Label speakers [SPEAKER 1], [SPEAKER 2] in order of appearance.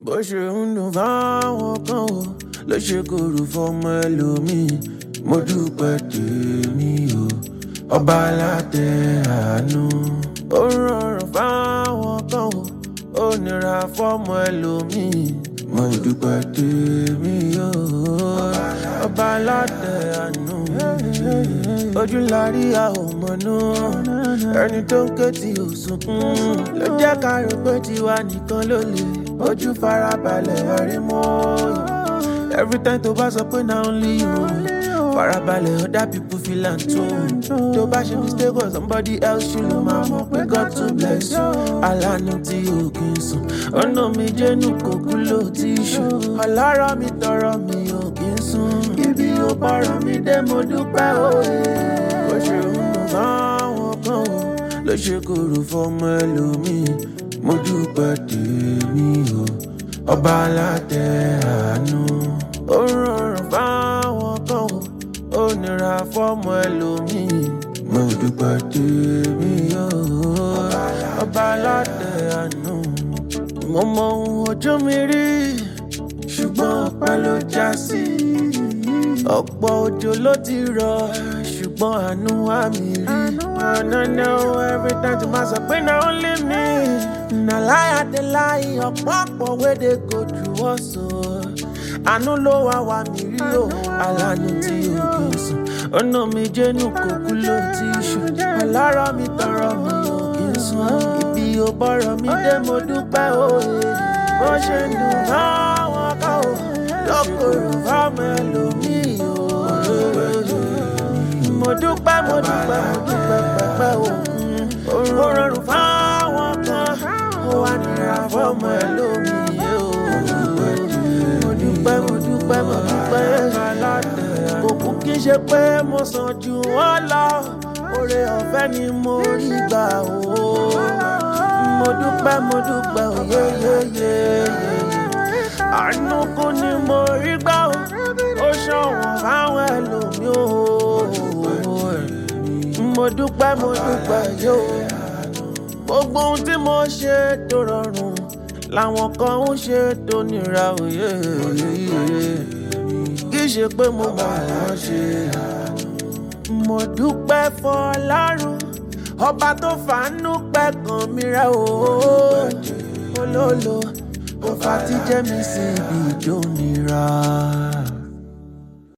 [SPEAKER 1] bó ṣe ń dùn fáwọn kan o ló ṣe kòrò fọmọ ẹlòmíì mo dúpẹ́ tèmi o ọba alátẹ àánú. ó rọrùn fáwọn kan o ó nira fọmọ ẹlòmíì mo dúpẹ́ tèmi o ọba alátẹ àánú. ojú la rí a ò mọ̀nú ẹni tó ń ké tí ò sunkún ló jẹ́ ká rò pé tiwa nìkan ló lè ojú farabalẹ̀ ẹ̀rí mọ́ every time tó bá sọ pé na only you farabalẹ̀ other people feel am too tó bá ṣe mistake or somebody else ṣì ló máa mọ̀ pé God to bless you alánú tí o kì í sùn ọ̀nà mi jẹ́nu kò kú ló ti ṣù ọlọ́rọ̀ mi tọrọ mi ò kì í sùn ibi ó bọ̀rọ̀ mi dé mo dúpẹ́ òye bó ṣe ń dùn fáwọn kan o ló ṣe kòrò fọmọ ẹlòmíì mo dúpẹ́ tèmi o ọba alátẹ àánú. ó rọrùn fáwọn kan o ó nira fọmọ ẹlòmíì mo dúpẹ́ tèmi o ọba alátẹ àánú. mo mọ ohun ojú mi rí ṣùgbọ́n ọpẹ́ ló já sí. ọ̀pọ̀ òjò ló ti rọ̀ ṣùgbọ́n àánú wá mi rí. I know every time to myself, pé na only me. Na lie I dey lie, ọ̀pọ̀ ọ̀pọ̀ wey dey go through us o. Àánú ló wá wá mi rí o, àlànà tí o kì í sùn. Ọ̀nà mi jẹ́nu kòkú ló ti ṣù. Ọlọ́rọ̀ mi tọrọ mi ò kì í sùn. Ibi ò bọ̀rọ̀ mi dé mo dúpẹ́ òye. Bó ṣe ń dùn fáwọn kan o, lọ́kọ̀ọ̀rọ̀ fáwọn ẹlòmíì o. Mo dúpẹ́ mo dúpẹ́ mo dúpẹ́ pẹ́pẹ́ o. Ó rọrùn fáwọn kan, ó wà nira fọ́mọ ẹlòmíì o. Mo dúpẹ́ mo dúpẹ́ mo dúpẹ́. Kò kú kí n ṣe pé mo sàn jù wọ́n lọ. Oore ọ̀fẹ́ ni mo rí gbà o. Mo dúpẹ́ mo dúpẹ́ o yéyéyé. Àánú kú ni mo rí gbà o. Ó ṣọ̀wọ́n fáwọn ẹlòmíì o. Mo dúpẹ́ mo dúpẹ́ yóò. Gbogbo ohun tí mo ṣe tó rọrùn làwọn kan ń ṣe tó nira òye. Kì í ṣe pé mo mọ̀ wọ́n ṣe. Mo dúpẹ́ fọlárun ọba tó fàánú pẹ́ kan mi rẹ̀ o. Olólo kò fà tí jẹ́ mi sí ibi ìjó nira.